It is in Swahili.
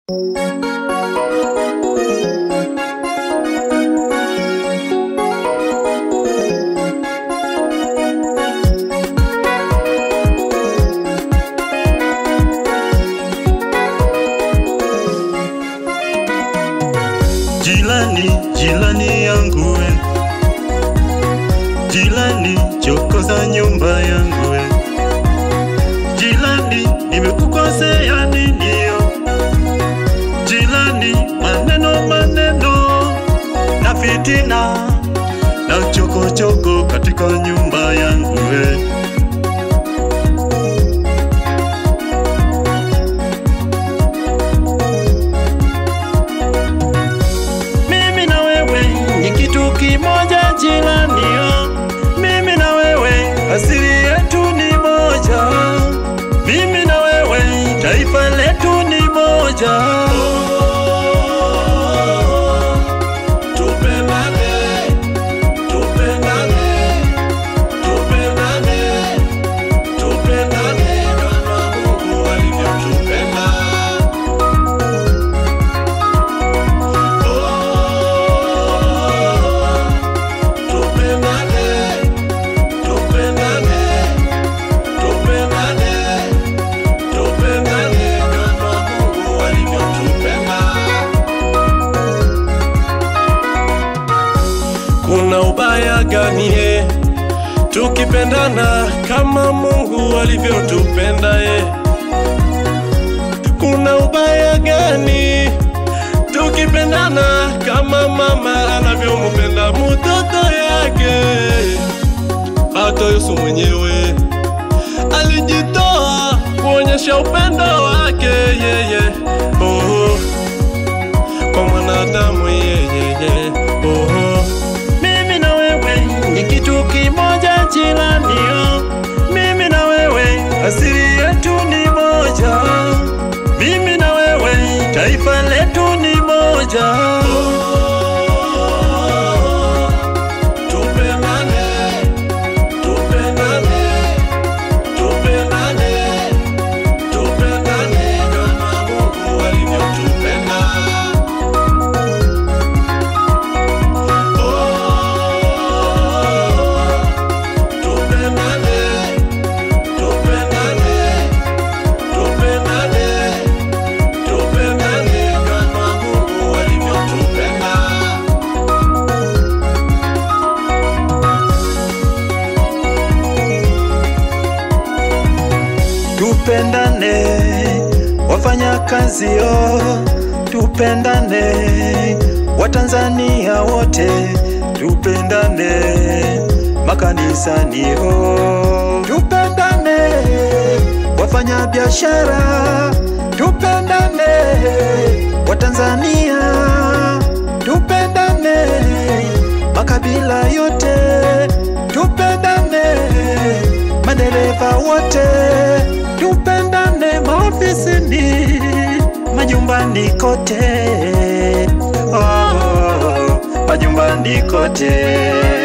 Jilani, jilani yangu we, jilani chokoza nyumba yangu we, jilani nimekukosea ninio, jilani maneno maneno na fitina na chokochoko katika nyumba yangu we. Mimi na wewe ni kitu kimoja jiranio, mimi na wewe asili yetu ni moja, mimi na wewe taifa letu ni moja. Tupendane, tupendane, tupendane, tupendane kama Mungu alivyotupenda. Oh, tupendane, tupendane, tupendane, tupendane kama Mungu alivyotupenda. Kuna ubaya gani he tukipendana kama Mungu alivyotupenda ye? Kuna ubaya gani tukipendana kama mama anavyomupenda mtoto yake? Hata Yesu mwenyewe alijitoa kuonyesha upendo wake yeye, oh, kwa mwanadamu yeye, oh. Mimi na wewe ni kitu kimoja jiranio, mimi na wewe asili yetu ni moja, mimi na wewe taifa letu ni moja. Tupendane, tupendane, tupendane, tupendane kama Mungu alivyotupenda. Oh, tupendane, tupendane, tupendane, tupendane kama Mungu alivyotupenda. Tupendane wafanya kazi yo, tupendane Watanzania wote, tupendane makanisani yo, tupendane wafanya biashara, tupendane Watanzania, tupendane makabila yote, tupendane madereva wote, tupendane maofisini, majumbani kote, oh, majumbani kote.